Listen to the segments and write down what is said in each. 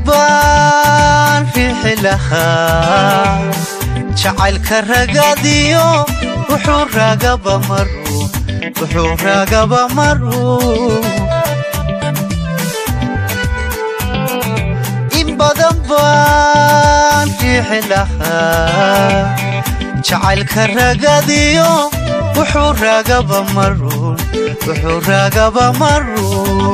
baan riixi lahaa jacaylka ragadiyo wuxuu raagaba maru wuxuu raagaba maru in badan baan riixi lahaa jacaylka ragadiyo wuxuu raagaba marun wuxuu raagaba marun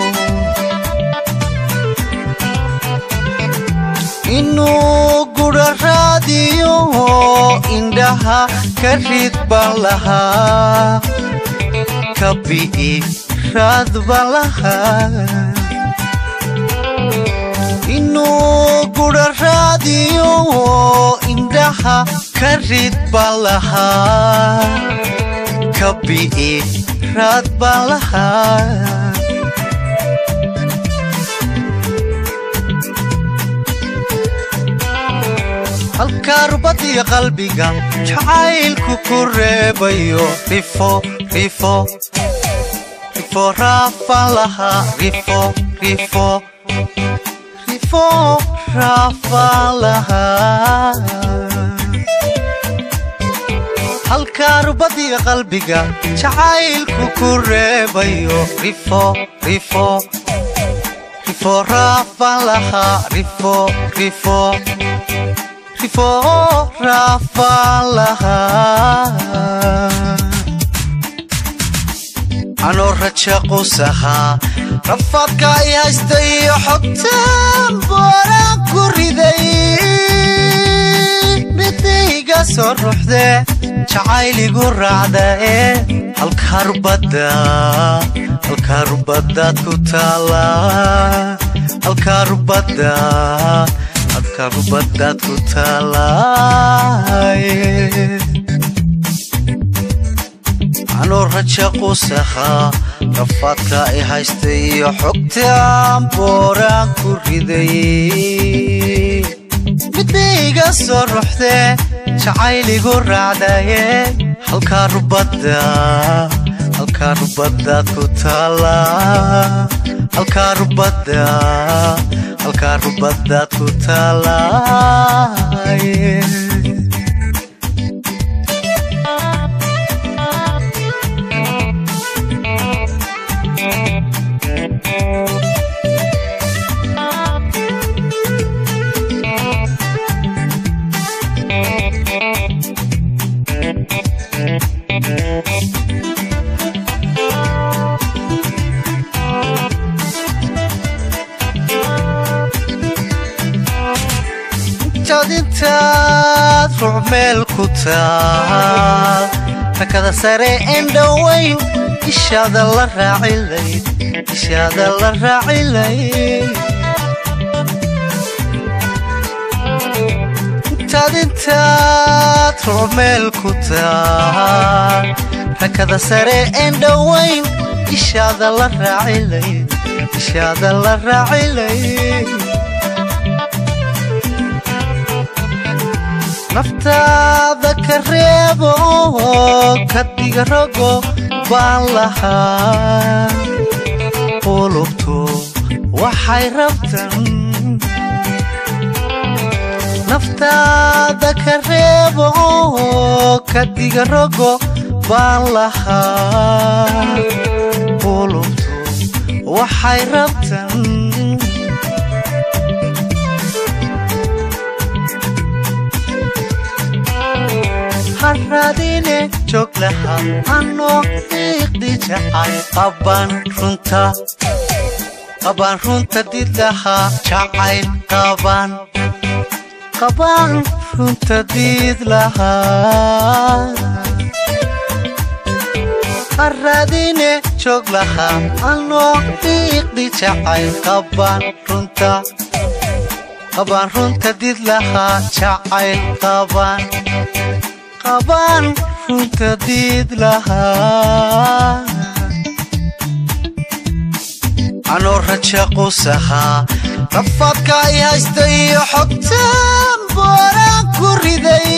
inuu gudha raadiyo indhaha ka rid baan lahaa ka bi'i raad baan lahaa inuu gudha raadiyo indhaha ka rid baan lahaa ka bi'i raad baan lahaa halkaa rubadiyo qalbiga jacaylku ku reebayo rifo rifo rifo raafaan lahaa rifo rifo rifo raafaan lahaa halkaa rubadiyo qalbiga jacaylku ku reebayo rifo rifo rifo raafaan lahaa rifo rifo rifo raafaan lahaa anoo raja qusahaa rafaadka i haysta iyo xogtaan booraan ku riday midayga soo ruuxde jacayligu raacda ee halkaa rubadda halkaa rubadaad ku taala halkaa rubadda halkaa rubadaad ku taalaaye anuu raja qusahaa rafaadka i haysta iyo xogtaan booraan ku riday midayga soo ruuxde jacayligu raacdaye halkaa rubadda halkaa rubadaad ku taala halkaa rubadda halkaa rubadaad ku taalaaye intaad ruuc meel ku taal rakada sare en dhowayn ishaada la raacilayd ishaada la raacilayd intaad intaad ruuc meel ku taal rakada sare en dhowayn ishaada la raacilayd ishaada la raacilayd naftaada ka reebo ka diga rogo baan lahaa qulubtu waxay rabtan naftaada ka reebo ka diga rogo baan lahaa qulubtu waxay rabtan haradine joog lahaa anoo iiqdi jacay qabaan runta qabaan runta did lahaa jacayl qabaan qabaan runta did lahaa haradine joog lahaa anoo iiqdi jacayl qabaan runta qabaan runta did lahaa jacayl qabaan qabaan runta diid lahaa anoo raja qusahaa rafaadka i haysta iyo xogtaan booraan ku riday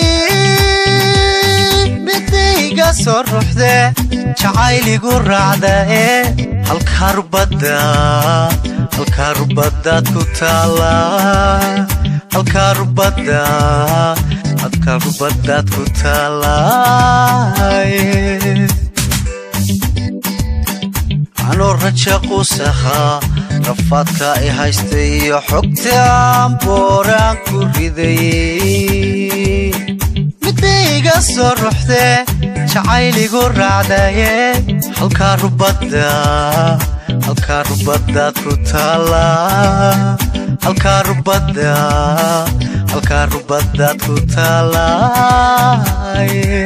midayga soo ruuxde jacayligu raacda ee halkaa rubadda halkaa rubadaad ku taallaa halkaa rubada halkaa rubadaad ku taallaaye anoo raja quusahaa rafaadka i haystay iyo xogtaan booraan ku ridayey midayga soo ruxdee jacayligu raacdaye halkaa rubada halkaa rubadaad ku taallaa halkaa rubada halkaa rubadaad ku taallaaye